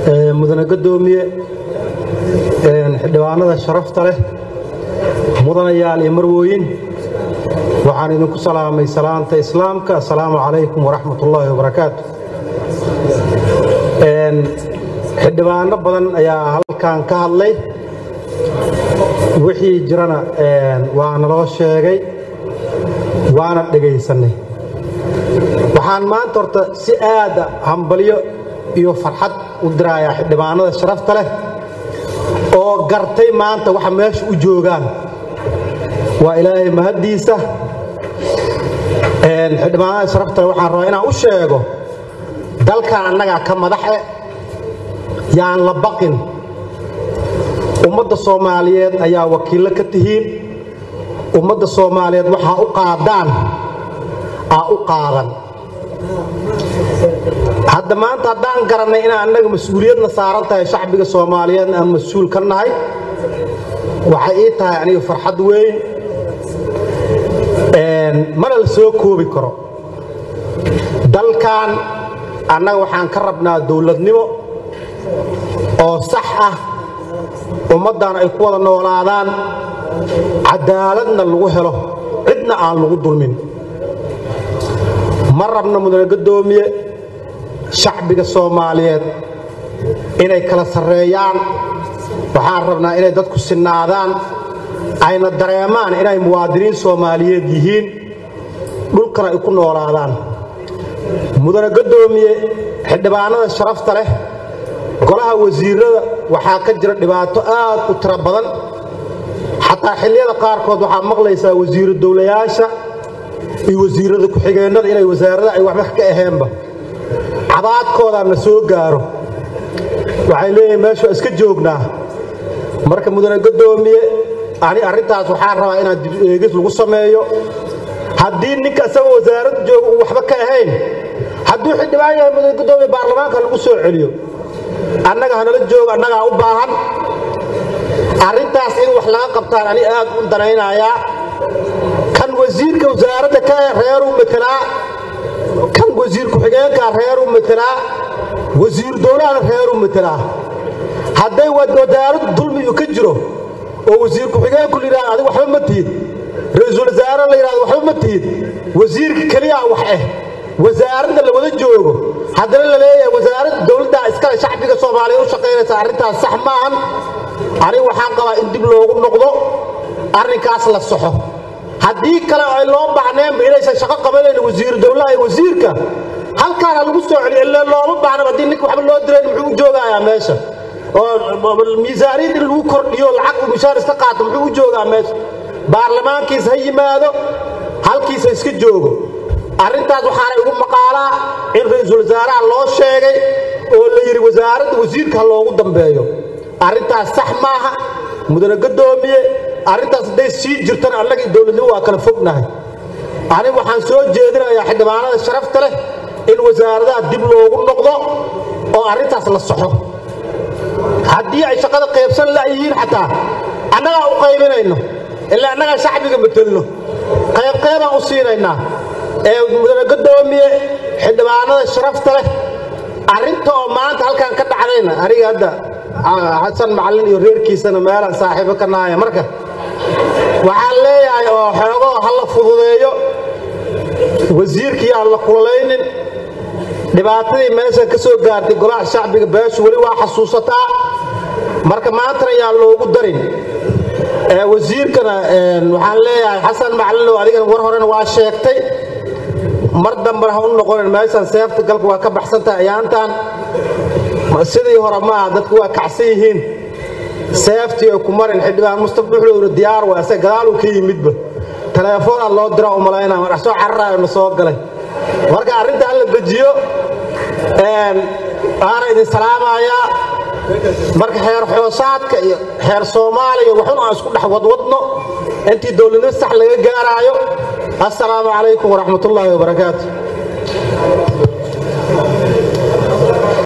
mudane gadoomiye xildhibaanada sharafta leh mudanayaal iyo marwooyin waxaan idinku salaamay salaanta islaamka assalaamu calaykum waraxmat ullaahi wabarakaatu xildhibaano badan ayaa halkan ka hadlay wixii jirana waa naloo sheegay waana dhegaysanay waxaan maanta horta si aada hambalyo iyo farxad u dirayaa xildhibaanada sharafta leh oo gartay maanta waxa meesha u joogaan waa ilaahay mahaddiisa xildhibaanada sharafta leh waxaan rabaa inaan u sheego dalkan annagaa ka madaxe yaan la baqin ummadda soomaaliyeed ayaa wakiillo ka tihiin ummadda soomaaliyeed waxaa u qaadaan aa u qaadan hadda maanta haddaan garannay inaan annaga mas-uuliyadna saaran tahay shacbiga soomaaliyeedna aan mas-uul ka nahay waxay ii tahay aniga farxad weyn mana la soo koobi karo dalkan annaga waxaan ka rabnaa dowladnimo oo sax ah ummaddan ay ku wada noolaadaan cadaaladna lagu helo cidna aan lagu dulmin ma rabna mudane gadoomiye shacbiga soomaaliyeed inay kala sarreeyaan waxaan rabnaa inay dadku sinnaadaan ayna dareemaan inay muwaadiniin soomaaliyeed yihiin dhulkana ay ku noolaadaan mudane gadoomiye xildhibaanada sharafta leh golaha wasiirada waxaa ka jira dhibaato aad u tiro badan xataa xilliyada qaarkood waxaa maqlaysaa wasiiru dowlayaasha iyo wasiirada ku-xigeennada inay wasaarada ay waxba ka aheenba cabaadkoodaa na soo gaaro waxay leeyihin meeshu waa iska joognaa marka mudane gadoomiye ani arrintaas waxaan rabaa inaan dib eegis lagu sameeyo haddii ninka isagoo wasaaradda jooga uu waxba ka ahayn hadduu xildhibaan yahay mudane gadoomiye baarlamaanka lagu soo celiyo annaga hanala jooga annagaa u baahan arrintaas in wax laga qabtaan ani aad u danaynayaa kan wasiirka wasaaradda ka reeruu matelaa kan wasiir ku-xigeenkaa reeruu matelaa wasiir dowlahana reeruu matelaa hadday wasaaraddu dulmiyu ka jiro oo wasiir ku-xigeenku la yidhahdo adig waxba ma tihid ra-iisul wasaare la yidhahdo waxba ma tihid wasiirka keliyaa wax eh wasaaradda la wada joogo haddana la leeyahay wasaaradda dowladdaa iskale shacbiga soomaaliyeed u shaqaynaysa arrintaas sax maahan anigu waxaan qabaa in dib loogu noqdo arrinkaas la soxo haddii kale ay loo baahneenba inaysan shaqo qabanayn wasiiru dowlaha iyo wasiirka halkaana lagu soo celiyo illee looma baahnaba haddii ninka waxba loo dirayn muxuu u joogayaa meesha oo miisaaniyad in lagu kordhiyo lacag uu mishaar iska qaato muxuu u joogaa meesha baarlamaankiis ha yimaado halkiisa iska joogo arrintaas waxaana igu maqaalaa in ra-iisul wasaaraha loo sheegay oo la yidhi wasaaradda wasiirka ha loogu dambeeyo arrintaas sax maaha mudane gadoomiye arrintaas hadday sii jirtana annaga dowladnimo waa kala fognahay anigu waxaan soo jeedinayaa xildhibaanada sharafta leh in wasaaradaha dib loogu noqdo oo arrintaas la soxo haddii ay shaqada qaybsan layihiin xataa annagaa u qaybinayno ilaa annagaa shacbiga matelno qaybqaybaan u siinaynaa ee mudane gadoomiye xildhibaanada sharafta leh arrinta oo maanta halkan ka dhacdayna aniga hadda xasan macallin iyo reerkiisana meelaan saaxiibo ka nahaya marka waxaan leeyahay oo xoogoo ha la fududeeyo wasiirkii aan la kululaynin dhibaatadii meesha ka soo gaartay golaha shacbiga beeshu weli waa xasuusataa marka maantana yaan loogu darin wasiirkana waxaan leeyahay xasan macallinow adigana war horena waa sheegtay mar dambena ha u noqonin meeshan seefta galka waa ka baxsantahay ayaantan sidii hore maaha dadku waa kacsan yihiin seeftii ay ku marin xildhibaan mustaf dhuxlowna diyaar waa ase gadaaluu ka yimidba teleefoonaa loo dira u malaynaa mar soo cararaayo na soo galay marka arrinta hala dejiyo waana idin salaamayaa marka xeer xoosaadka iyo xeer soomaaliya waxun aan isku dhex wadwadno intii dowladnimo sax laga gaaraayo assalaamu calaykum waraxmatullaahi wabarakaatu